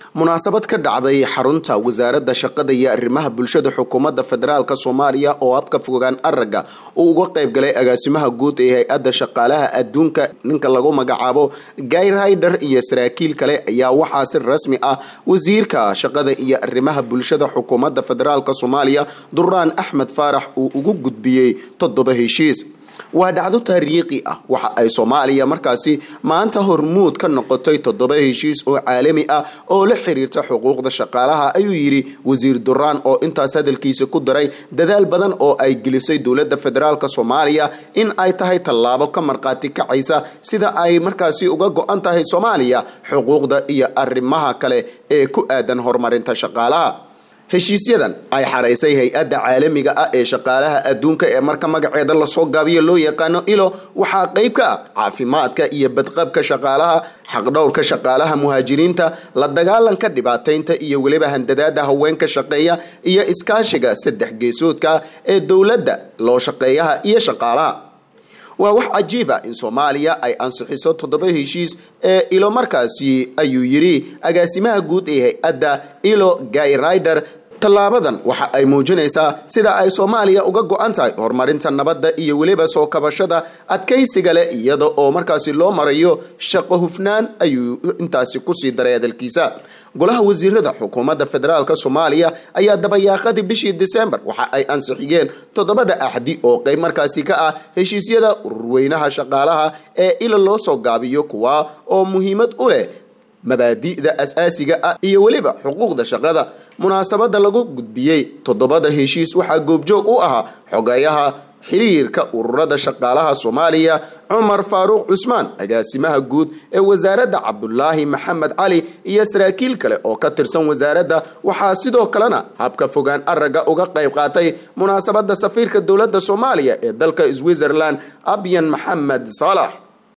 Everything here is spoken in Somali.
munaasabad ka dhacday xarunta wasaaradda shaqada iyo arrimaha bulshada xukuumadda federaalk soomaaliya oo habka fogaan araga uu uga qayb galay agaasimaha guud ee hay-adda shaqaalaha adduunka ninka lagu magacaabo guy rider iyo saraakiil kale ayaa waxaa si rasmi ah wasiirka shaqada iyo arrimaha bulshada xukuumadda federaalk soomaaliya duraan axmed faarax uu ugu gudbiyey toddoba heshiis waa dhacdo taariikhi ah waxa ay soomaaliya markaasi maanta hormuud ka noqotay toddoba heshiis oo caalami ah oo la xiriirta xuquuqda shaqaalaha ayuu yidhi wasiir duraan oo intaas hadalkiisa ku daray dadaal badan oo ay gelisay dowladda federaalk soomaaliya in ay tahay tallaabo ka markhaati kacaysa sida ay markaasi uga go-an tahay soomaaliya xuquuqda iyo arrimaha kale ee ku aadan horumarinta shaqaalaha heshiisyadan ay xaraysay hay-adda caalamiga ah ee shaqaalaha adduunka ee marka magaceeda lasoo gaabiyo loo yaqaano ilo waxaa qeyb ka ah caafimaadka iyo badqabka shaqaalaha xaqdhowrka shaqaalaha muhaajiriinta la dagaalanka dhibaataynta iyo weliba handadaada haweenka shaqeeya iyo iskaashiga saddex geesoodka ee dowladda loo shaqeeyaha iyo shaqaalaha waa wax cajiiba in soomaaliya ay ansixiso toddoba heshiis ee ilo markaasi ayuu yidhi agaasimaha guud ee hay-adda ilo guy rider tallaabadan waxa ay muujinaysaa sida ay soomaaliya uga go-an tahay horumarinta nabadda iyo weliba soo kabashada adkaysiga leh iyada oo markaasi loo marayo shaqo hufnaan ayuu intaasi kusii daray hadalkiisa golaha wasiirada xukuumadda federaalk soomaaliya ayaa dabayaaqadii bishii disembar waxa ay ansixiyeen toddobada axdi oo qeyb markaasi ka ah heshiisyada ururweynaha shaqaalaha ee ila loo soo gaabiyo kuwa oo muhiimad u leh mabaadi'da asaasiga ah iyo weliba xuquuqda shaqada munaasabada lagu gudbiyey toddobada heshiis waxaa goobjoog u ahaa xogeeyaha xiriirka ururada shaqaalaha soomaaliya cumar faaruuq cusmaan agaasimaha guud ee wasaaradda cabdulaahi maxamed cali iyo saraakiil kale oo ka tirsan wasaaradda waxaa sidoo kalena habka fogaan araga uga qayb qaatay munaasabada safiirka dowladda soomaaliya ee dalka switzerland abyan maxamed saalax